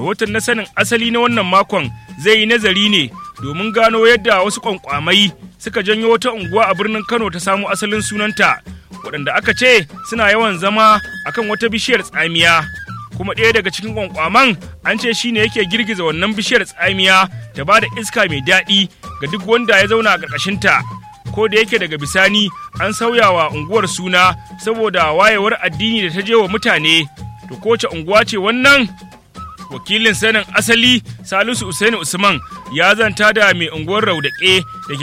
rahoton na sanin asali na wannan makon zai yi nazari ne domin gano yadda wasu kwankwamai suka janyo wata unguwa a birnin kano ta samu asalin sunanta waɗanda aka ce suna yawan zama akan wata bishiyar tsamiya kuma ɗaya daga cikin kwankwaman an ce shine yake girgiza wannan bishiyar tsamiya ta ba da iska mai daɗi ga duk wanda ya zauna a ƙarƙashinta ko da yake daga bisani an sauya wa unguwar suna saboda wayewar addini da ta je wa mutane to kowace unguwa ce wannan wakilin sanin asali salisu usaini usman ya zanta da mai unguwar raudaƙe da ke